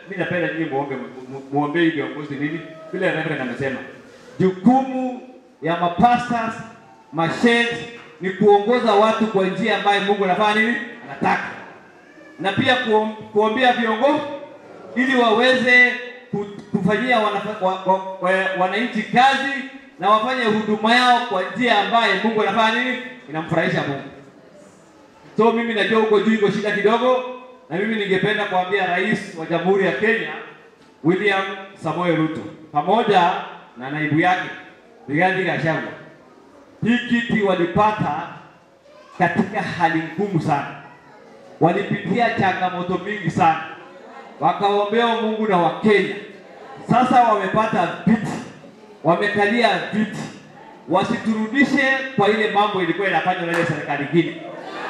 mimi napenda nyinyi muombe mu- muombe hii viongozi nini? Vile Reverend amesema. Jukumu ya mapastors, masheikh ni kuongoza watu kwa njia ambayo Mungu anafanya nini? Anataka. Na pia kuom, kuombea viongozi ili waweze ku- kufanyia wanafa- wa, wa, wa, wananchi kazi na wafanye huduma yao kwa njia ambayo Mungu anafanya nini? Inamfurahisha Mungu. So mimi najua huko juu iko shida kidogo, na mimi ningependa kuambia Rais wa Jamhuri ya Kenya William Samoei Ruto pamoja na naibu yake Rigathi Gachagua, hii kiti walipata katika hali ngumu sana, walipitia changamoto mingi sana, wakaombea Mungu na Wakenya. Sasa wamepata viti, wamekalia viti, wasiturudishe kwa ile mambo ilikuwa inafanywa na ile serikali ingine.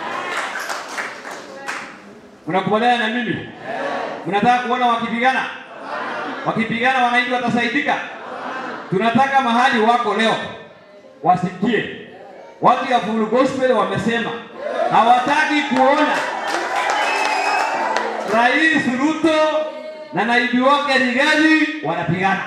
Mnakubaliana na mimi? Mnataka kuona wakipigana? Wakipigana wananchi watasaidika? Tunataka mahali wako leo wasikie. Watu ya Full Gospel wamesema hawataki kuona Rais Ruto na naibu wake Rigathi wanapigana.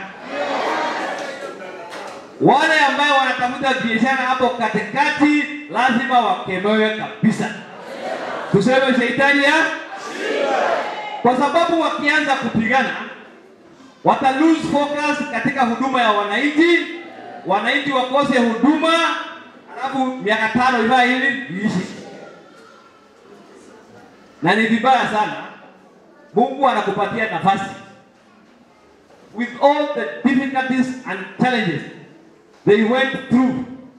Wale ambao wanatafuta biashara hapo katikati lazima wakemewe kabisa. Tuseme shetani ya kwa sababu wakianza kupigana wata lose focus katika huduma ya wananchi, wananchi wakose huduma, alafu miaka tano ivaa hili iishi, na ni vibaya sana. Mungu anakupatia nafasi with all the difficulties and challenges they went through.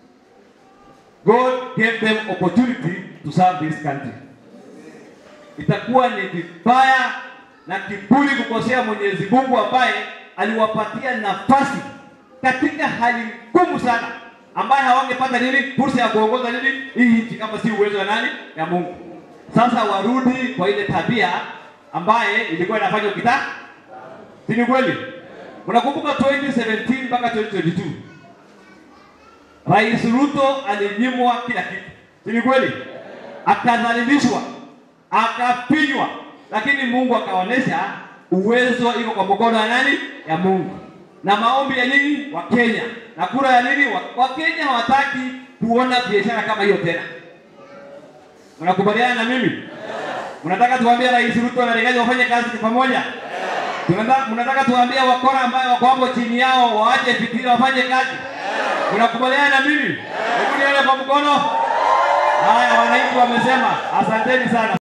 God gave them opportunity to serve this country itakuwa ni vibaya na kiburi kukosea Mwenyezi Mungu ambaye aliwapatia nafasi katika hali ngumu sana, ambaye hawangepata nini fursa ya kuongoza nini hii nchi kama si uwezo wa nani ya Mungu. Sasa warudi kwa ile tabia ambaye ilikuwa inafanywa kita, si ni kweli? Mnakumbuka 2017 mpaka 2022 Rais Ruto alinyimwa kila kitu, si ni kweli? Akadhalilishwa, akapinywa, lakini Mungu akaonesha uwezo iko kwa mkono ya nani? Ya Mungu. Na maombi ya nini? Wa Kenya. Na kura ya nini? Wa, wa Kenya hawataki kuona biashara kama hiyo tena. Mnakubaliana na mimi? Mnataka tuambie Rais Ruto na Rigathi wafanye kazi pamoja? Tunataka mnataka tuambie wakora ambayo wako hapo chini yao waache fikira wafanye kazi? Mnakubaliana na mimi? Hebu nione kwa mkono. Haya, wananchi wamesema. Asanteni sana.